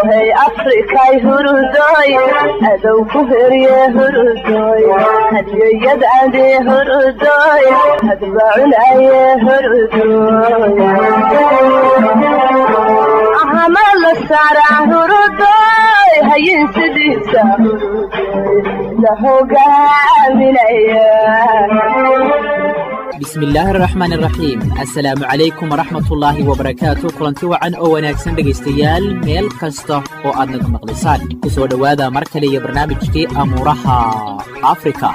hey afrikay hurudoy adow ku herye hurudoy hadyoyadade hurudoy hadbacunaye hurudoy ahama la saara hurudoy hayin sidiisa hurudoy la hogaaminaya bismillaahi araxmaan iraxiim assalaamu calaykum waraxmatullaahi wabarakaatu kulanti wacan oo wanaagsan dhegaystayaal meel kasta oo aad naga maqlaysaan ku soo dhowaada mar kale iyo barnaamijkii amuuraha afrika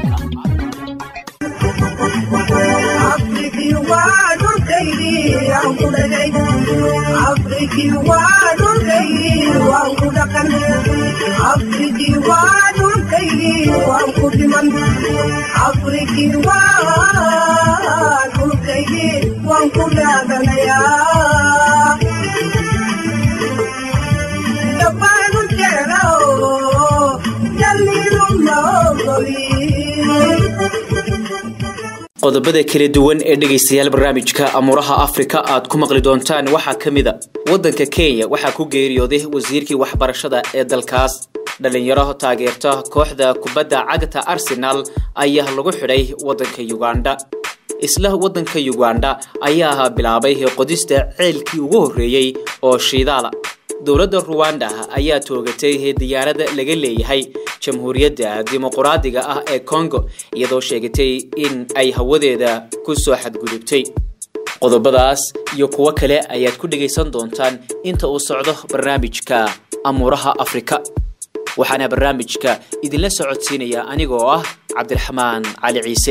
qodobada kala duwan ee dhegaystayaal barnaamijka amuuraha afrika aad ku maqli doontaan waxaa ka mid a waddanka kenya waxaa ku geeriyooday wasiirkii waxbarashada ee dalkaas dhalinyaro taageerta kooxda kubadda cagta arsenal ayaa lagu xidhay waddanka uganda isla waddanka uganda ayaa bilaabay qodista ceelkii ugu horreeyey oo shiidaala dowladda ruwanda ayaa toogatay diyaarada laga leeyahay jamhuuriyadda dimuquraadiga ah ee congo iyadoo sheegatay in ay hawadeeda ku soo xadgudubtay qodobadaas iyo kuwo kale ayaad ku dhegaysan doontaan inta uu socdo barnaamijka amuuraha afrika waxaana barnaamijka idinla socodsiinaya anigoo ah cabdiraxmaan cali ciise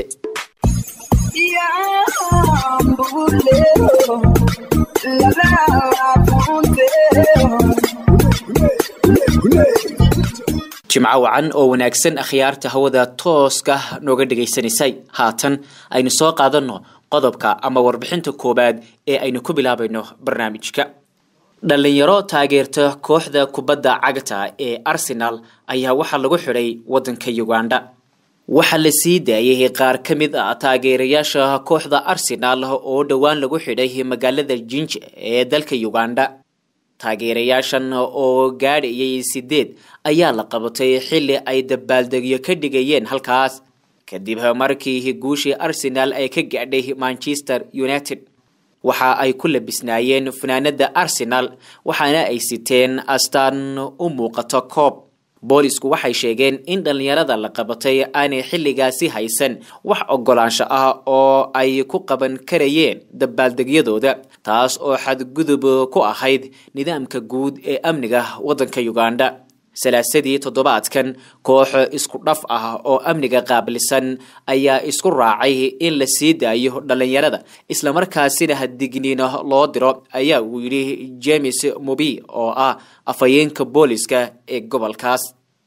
jimco wacan oo wanaagsan akhyaarta hawada tooska nooga dhegaysanaysay haatan aynu soo qaadanno qodobka ama warbixinta koowaad ee aynu ku bilaabayno barnaamijka dhalinyaro taageerta kooxda kubadda cagta ee arsenal ayaa waxaa lagu xidhay waddanka uganda waxaa la sii daayay qaar ka mid ah taageerayaasha kooxda arsenal oo dhowaan lagu xidhay magaalada jinj ee dalka uganda taageerayaashan oo gaadhayay sideed ayaa la qabatay xilli ay dabaaldegyo ka dhigayeen halkaas kadib markii guushii arsenal ay ka gaadhay manchester united waxa ay ku labisnaayeen fanaanada arsenal waxaana ay siteen astaan u muuqato koob boolisku waxay sheegeen in dhallinyarada la qabatay aanay xilligaasi haysan wax ogolaansho ah oo ay ku qaban karayeen dabaaldegyadooda taas oo xadgudub ku ahayd nidaamka guud ee amniga waddanka uganda salaasadii toddobaadkan koox isku dhaf ah oo amniga qaabilsan ayaa isku raacay in la sii daayo dhallinyarada islamarkaasina digniino loo diro ayaa uu yidhi james mobi oo ah afhayeenka booliska ee gobolkaas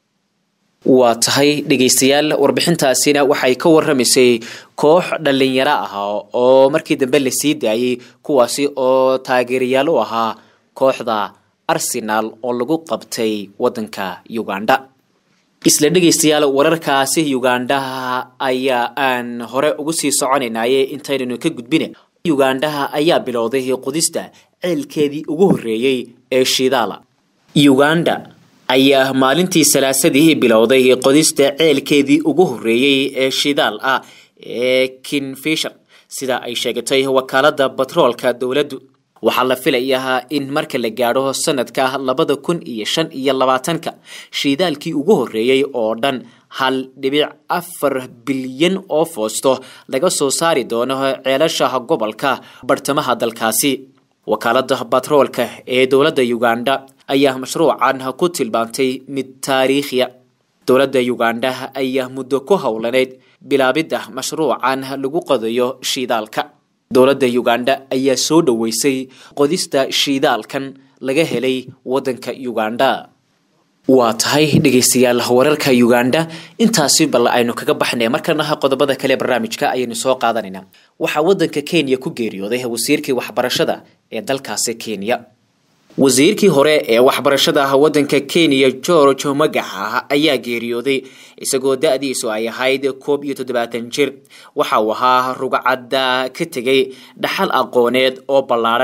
waa tahay dhegaystayaal warbixintaasina waxay ka warramaysay koox dhallinyaro ah oo markii dambe la sii daayay kuwaasi oo taageerayaal u ahaa kooxda arsenal oo lagu qabtay waddanka uganda isla dhegaystayaal wararkaasi uganda ayaa aan hore ugu sii soconaynaye intaynanu ka gudbina ugandaha ayaa bilowday qodista ceelkeedii ugu horreeyey ee shidaala uganda ayaa maalintii salaasadii bilowday qodista ceelkeedii ugu horreeyey ee shidaal ah ee kinfisher sida ay sheegatay wakaalada batroolka dowladdu waxaa la filayaa in marka la gaadho sanadka labada kun iyo shan iyo labaatanka shiidaalkii ugu horreeyey oo dhan hal dhibic afar bilyan oo foosto laga soo saari doono ceelasha gobolka bartamaha dalkaasi wakaalada batroolka ee dowladda uganda ayaa mashruucan ku tilmaantay mid taariikhiya dowladda uganda ayaa muddo ku howlaneyd bilaabidda mashruucan lagu qodayo shiidaalka dowladda uganda ayaa soo dhoweysay qodista shiidaalkan laga helay waddanka uganda waa tahay dhegaystayaal wararka uganda intaasi bal aynu kaga baxnay markana qodobada kale barnaamijka ayaynu soo qaadanaynaa waxaa waddanka kenya ku geeriyooday wasiirkii waxbarashada ee dalkaasi kenya wasiirkii hore ee waxbarashada waddanka kenya george magaxa ayaa geeriyooday isagoo da-diisu ay ahayd koob iyo toddobaatan jir waxa uu ahaa rugcadda ka tegay dhaxal aqooneed oo ballaadhan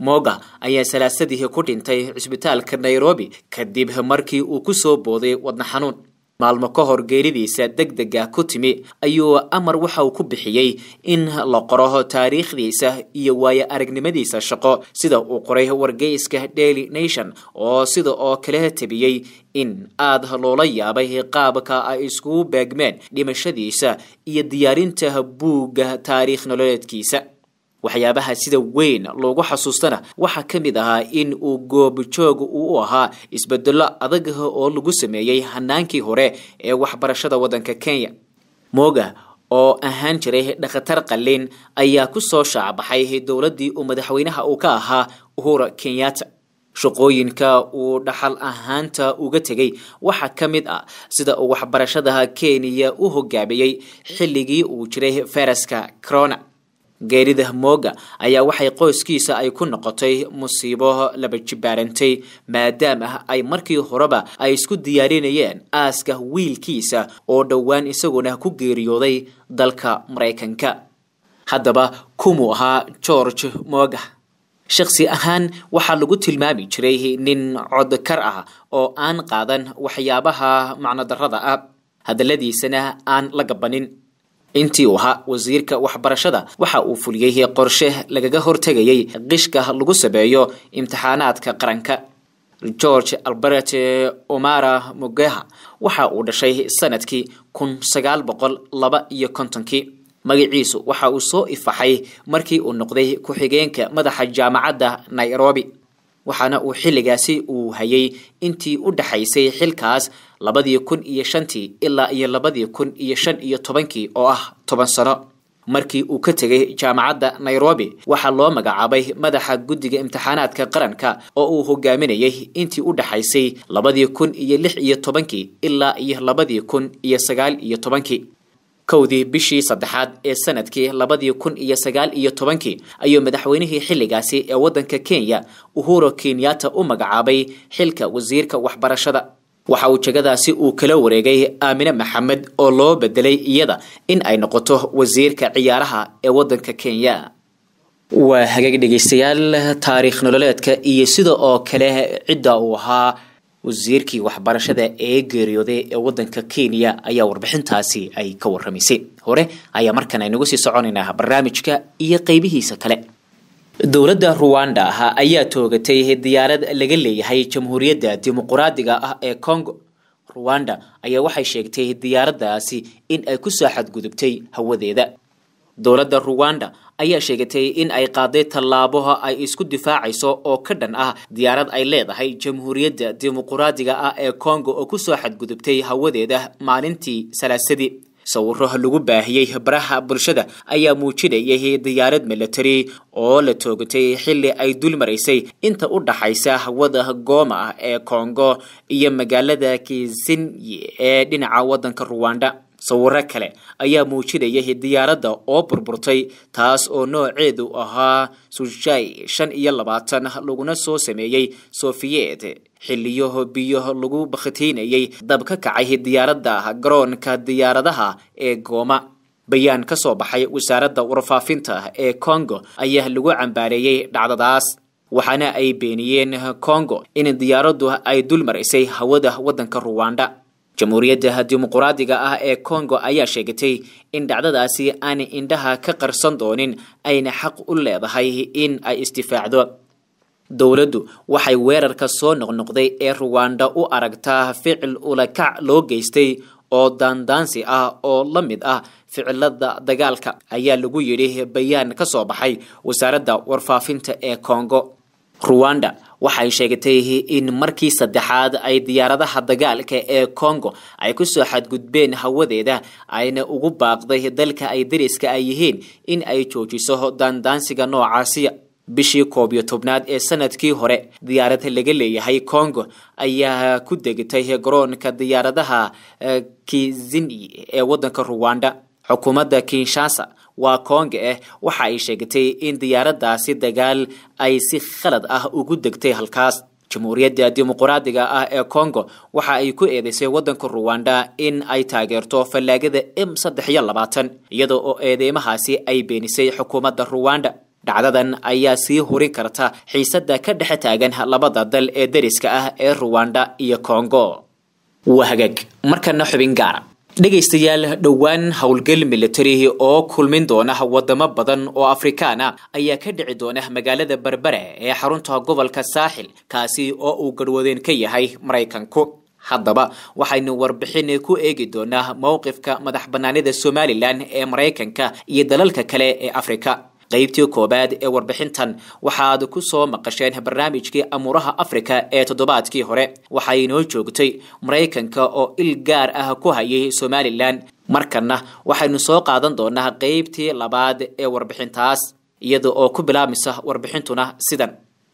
moga ayaa salaasadii ku dhintay cisbitaalka nairobi kadib markii uu ku soo booday wadna xanuun maalmo ka hor geeridiisa deg dega ku timi ayuu amar waxa uu ku bixiyey in la qoro taariikhdiisa iyo waayo aragnimadiisa shaqo sida uu qoray wargeyska daily nation oo sida oo kale tabiyey in aada loola yaabay qaabka ay iskugu beegmeen dhimashadiisa iyo diyaarinta buugga taariikh nololeedkiisa waxyaabaha sida weyn loogu xasuustana waxaa ka mid ahaa in uu goobojoog uu u ahaa isbedelo adag oo lagu sameeyey hanaankii hore ee waxbarashada waddanka kenya moga oo ahaan jiray dhakhatar qalin ayaa ku soo shaacbaxay dowladdii uu madaxweynaha uu ka ahaa uhura kenyatta shaqooyinka uu dhaxal ahaanta uga tegay waxaa ka mid ah sida uu waxbarashada kenya u hogaamiyey xilligii uu jiray faraska corona geerida moga ayaa waxay qoyskiisa ay ku noqotay musiibo laba jibaarantay maadaama ay markii horeba ay isku diyaarinayeen aaska wiilkiisa oo dhowaan isaguna ku geeriyooday dalka maraykanka haddaba kumuu ahaa george moga shakhsi ahaan waxaa lagu tilmaami jiray nin codkar ah oo aan qaadan waxyaabaha macnodarrada ah hadalladiisana aan la gabanin intii uu ahaa wasiirka waxbarashada waxa uu fuliyey qorshe lagaga hortegayay qishka lagu sameeyo imtixaanaadka qaranka george albert omara mugeha waxa uu dhashay sanadkii kun sagaal boqol laba iyo kontonkii magaciisu waxa uu soo ifaxay markii uu noqday ku-xigeenka madaxa jaamacadda nairobi waxaana uu xilligaasi uu hayay intii u dhaxaysay xilkaas labadii kun iyo shantii ilaa iyo labadii kun iyo shan iyo tobankii oo ah toban sano markii uu ka tegay jaamacadda nairobi waxaa loo magacaabay madaxa guddiga imtixaanaadka qaranka oo uu hogaaminayay intii u dhaxaysay labadii kun iyo lix iyo tobankii ilaa iyo labadii kun iyo sagaal iyo tobankii kowdii bishii saddexaad ee sanadkii labadii kun iyo sagaal iyo tobankii ayuu madaxweynihii xilligaasi ee waddanka kenya uhuro kenyatta u magacaabay xilka wasiirka waxbarashada waxa uu jegadaasi uu kala wareegay aamine maxamed oo loo bedelay iyada in ay noqoto wasiirka ciyaaraha ee waddanka kenya waa hagaag dhegeystayaal taariikh nololeedka iyo sida oo kale cidda uu ahaa wasiirkii waxbarashada ee geeriyooday ee waddanka kenya ayaa warbixintaasi ay ka warramaysay hore ayaa markan aynagu sii soconaynaa barnaamijka iyo qeybihiisa kale dowladda ruwanda ayaa toogatay diyaarad laga leeyahay jamhuuriyadda dimuquraadiga ah ee congo ruwanda ayaa waxay sheegtay diyaaraddaasi in ay kusoo xadgudubtay hawadeeda dowladda ruwanda ayaa sheegatay in ay qaaday tallaaboha ay isku difaacayso oo ka dhan ah diyaarad ay leedahay jamhuuriyadda dimuquraadiga ah ee congo oo kusoo xadgudubtay hawadeeda maalintii salaasadii sawiro lagu baahiyey baraha bulshada ayaa muujinayay diyaarad milatari oo la toogatay xilli ay dul maraysay inta u dhaxaysa hawada gooma ah ee congo iyo magaalada kisinyi ee dhinaca waddanka ruwanda sawiro kale ayaa muujinayay diyaaradda oo burburtay taas oo nooceedu ahaa sujai shan iyo labaatan laguna soo sameeyey sofiyeet xiliyo biyo lagu bakhtiinayay dab ka kacay diyaaradda garoonka diyaaradaha ee gooma bayaan ka soo baxay wasaaradda warfaafinta ee congo ayaa lagu cambaareeyey dhacdadaas waxaana ay beeniyeen congo in diyaaraddu ay dul maraysay hawada waddanka ruwanda jamhuuriyadda dimuquraadiga ah ee congo ayaa sheegatay in dhacdadaasi aanay indhaha ka qarsan doonin ayna xaq u leedahay in ay isdifaacdo dowladdu waxay weerarka soo noqnoqday ee ruwanda u aragtaa ficil ulakac loo geystay oo daandaansi ah oo la mid ah ficilada dagaalka ayaa lagu yidhi bayaan ka soo baxay wasaaradda warfaafinta ee congo ruwanda waxay sheegatay in markii saddexaad ay diyaaradaha dagaalka ee congo ay kusoo xadgudbeen hawadeeda ayna ugu baaqday dalka ay dariska ay yihiin in ay joojiso daandaansiga noocaasiya bishii koob iyo tobnaad ee sanadkii hore diyaarad laga leeyahay congo ayaa ku degtay garoonka diyaaradaha kizini ee waddanka ruwanda xukuumadda kinshasa waa konga ah waxa ay sheegatay in diyaaraddaasi dagaal ay si khalad ah ugu degtay halkaas jamhuuriyadda dimuquraadiga ah ee congo waxa ay ku eedeysay waddanka ruwanda in ay taageerto fallaagada m saddex iyo labaatan iyada oo eedeymahaasi ay beenisay xukuumadda ruwanda dhacdadan ayaa sii hurin karta xiisada ka dhex taagan labada dal ee dariska ah ee ruwanda iyo kongo waa hagaag markana xubin gaara dhegaystayaal dhowaan howlgal militari oo kulmin doona wadamo badan oo afrikaan ah ayaa ka dhici doona magaalada berbere ee xarunta gobolka saaxil kaasi oo uu garwadeen ka yahay maraykanku haddaba waxaynu warbixin ku eegi doonaa mowqifka madax banaanida somalilan ee maraykanka iyo dalalka kale ee afrika qaybtii koowaad ee warbixintan waxaad ku soo maqasheen barnaamijkii amuuraha afrika ee toddobaadkii hore waxay inoo joogtay maraykanka oo il gaar ah ku hayay somalilan markana waxaynu soo qaadan doonaa qaybtii labaad ee warbixintaas iyada oo ku bilaabmaysa warbixintuna sidan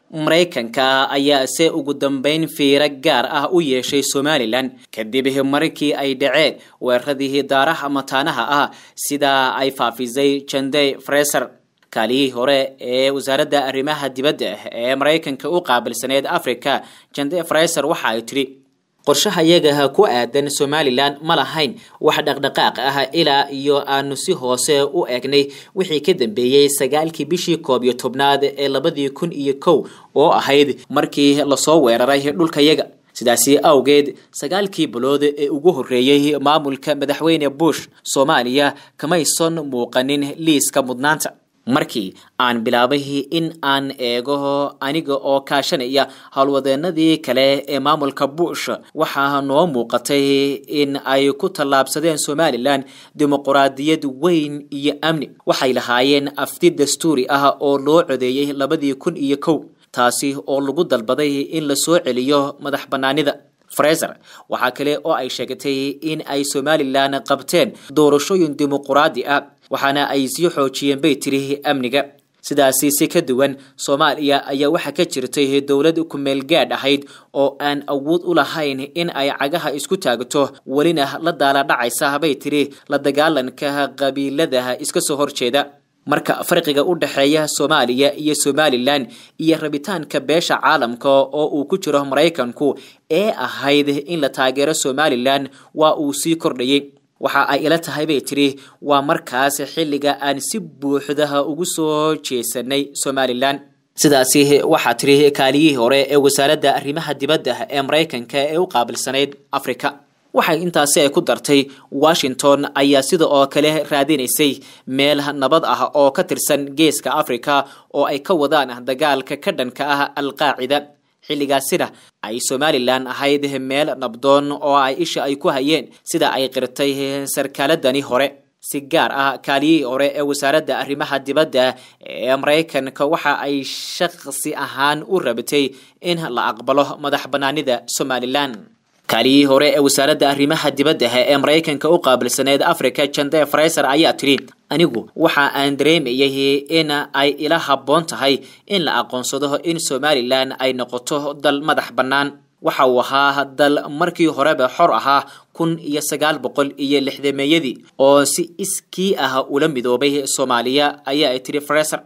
maraykanka ayaa se ugu dambeyn fiiro gaar ah u yeeshay somalilan kadib markii ay dhaceen weeraradii daaraha mataanaha ah sida ay faafisay jandey freser kaaliyihii hore ee wasaaradda arrimaha dibadda ee maraykanka u qaabilsaneed africa jande freser waxa ay tidhi qorshaha iyaga ku aadan somalilan ma lahayn wax dhaqdhaqaaq ah ilaa iyo aanu si hoose u eegnay wixii ka dambeeyey sagaalkii bishii koob iyo tobnaad ee labadii kun iyo kow oo ahayd markii lasoo weeraray dhulkayaga sidaasi awgeed sagaalkii bilood ee ugu horreeyey maamulka madaxweyne bush soomaaliya kamaysan muuqanin liiska mudnaanta markii aan bilaabay in aan eego aniga oo kaashanaya howlwadeenadii kale ee maamulka bush waxaa noo muuqatay in ay ku tallaabsadeen somalilan dimuquraadiyad weyn iyo amni waxay lahaayeen afti dastuuri ah oo loo codeeyey labadii kun iyo kow taasi oo lagu dalbaday in la soo celiyo madax banaanida freser waxaa kale oo ay sheegatay in ay somalilan qabteen doorashooyin dimuquraadi ah waxaana ay sii xoojiyeen bay tiri amniga sidaasi si ka duwan soomaaliya ayaa waxaa ka jirtay dowlad kumeel gaadh ahayd oo aan awood u lahayn in ay cagaha isku taagto welina la daala dhacaysa bay tiri la dagaalanka qabiilada iska soo horjeeda marka farqiga u dhexeeya soomaaliya iyo somalilan iyo rabitaanka beesha caalamka oo uu ku jiro maraykanku ee ahayd in la taageero somalilan waa uu sii kordhayay waxa ay ila tahay bay tiri waa markaas xilliga aan si buuxda ugu soo jeesanay somalilan sidaasi waxaa tiri kaaliyihii hore ee wasaaradda arrimaha dibadda ee maraykanka ee u qaabilsanayd africa waxay intaasi ay ku dartay washington ayaa sida oo kale raadinaysay meel nabad ah oo ka tirsan geeska africa oo ay ka wadaan dagaalka ka dhanka ah alqaacida xilligaasina ay somalilan ahayd meel nabdoon oo ay isha ay ku hayeen sida ay qirtay sarkaaladani hore si gaar ah kaaliyihii hore ee wasaaradda arrimaha dibadda ee maraykanka waxa ay shaqsi ahaan u rabtay in la aqbalo madax banaanida somalilan kaaliyihii hore ee wasaaradda arrimaha dibadda ee maraykanka u qaabilsaneed africa jande freser ayaa tidhi anigu waxa aan dareemayay in ay ila habboon tahay in la aqoonsado in somalilan ay noqoto dal madax bannaan waxa uu ahaa dal markii horeba xor ahaa kun iyo sagaal boqol iyo lixdameeyadii oo si iskii ah ula midoobay soomaaliya ayaa ay tidhi freser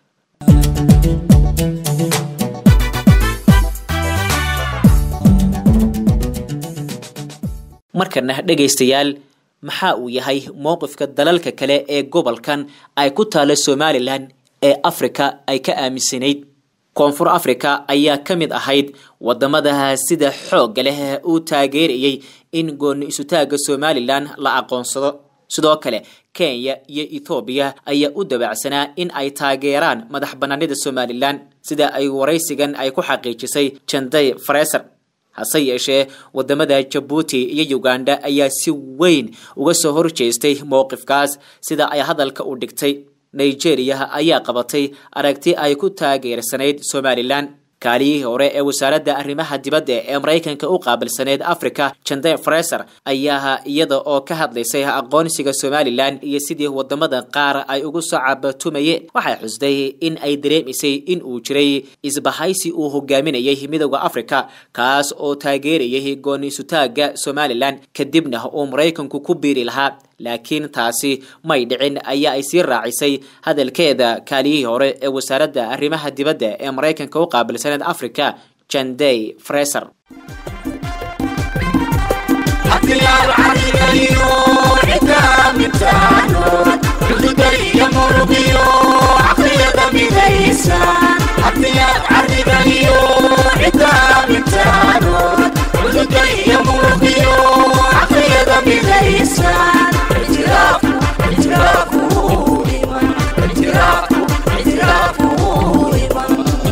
markana dhegaystayaal maxaa uu yahay mowqifka dalalka kale ee gobolkan ay ku taala somalilan ee africa ay ka aaminsanayd koonfur africa ayaa ka mid ahayd wadamada sida xoogga leh u taageerayay in gooni isutaaga somalilan la aqoonsado sidoo kale kenya iyo ethoobiya ayaa u dabacsanaa in ay taageeraan madax banaanida somalilan sida ay waraysigan ay ku xaqiijisay janday freser hase yeeshee wadamada jabuuti iyo uganda ayaa si weyn uga soo horjeestay mowqifkaas sida ay hadalka u dhigtay nigeria ayaa qabatay aragti ay ku taageersanayd somalilan kaaliyihii hore ee wasaaradda arrimaha dibadda ee maraykanka u qaabilsaneyd africa jande freser ayaa iyada oo ka hadlaysay aqoonsiga somalilan iyo sidii wadamada qaar ay ugu soo cabatumayeen waxay xusday in ay dareemaysay in uu jiray isbahaysi uu hogaaminayay midooda africa kaas oo taageerayay gooniisutaaga somalilan kadibna uu maraykanku ku biiri lahaa laakiin taasi may dhicin ayaa ay sii raacisay hadalkeeda kaaliyihii hore ee wasaaradda arrimaha dibadda ee maraykanka u qaabilsaneed africa jandey freser عقلية midaysan haddiyaad carrigaiyo ciddaa mintaanood cuduga iyo murugiyo caqliyada midaysan ictiraafku ictiraafku iman ictiraafku ictiraafku iman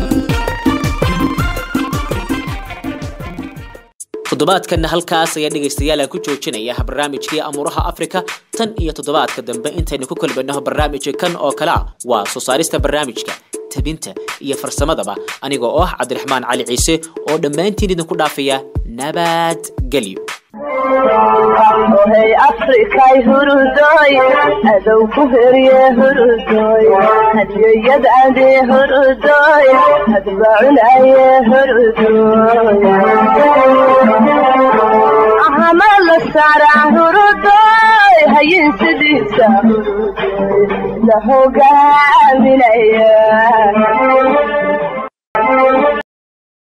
toddobaadkanna halkaas ayaa dhegaystayaal aan ku joojinaya barnaamijkii amuuraha afrika tan iyo toddobaadka dambe intaynu ku kulmino barnaamijka kan oo kale ah waa soo saarista barnaamijka tabinta iyo farsamadaba anigoo ah cabdiraxmaan cali ciise oo dhammaantiin idinku dhaafaya nabadgelyo ohay afrikay hurudoy adow ku herye hurudoy hadiyayadade hurudoy hadbacunaye hurudoy ahamala sara hurudoy hayin sidiisa hurudoy la hogaaminaya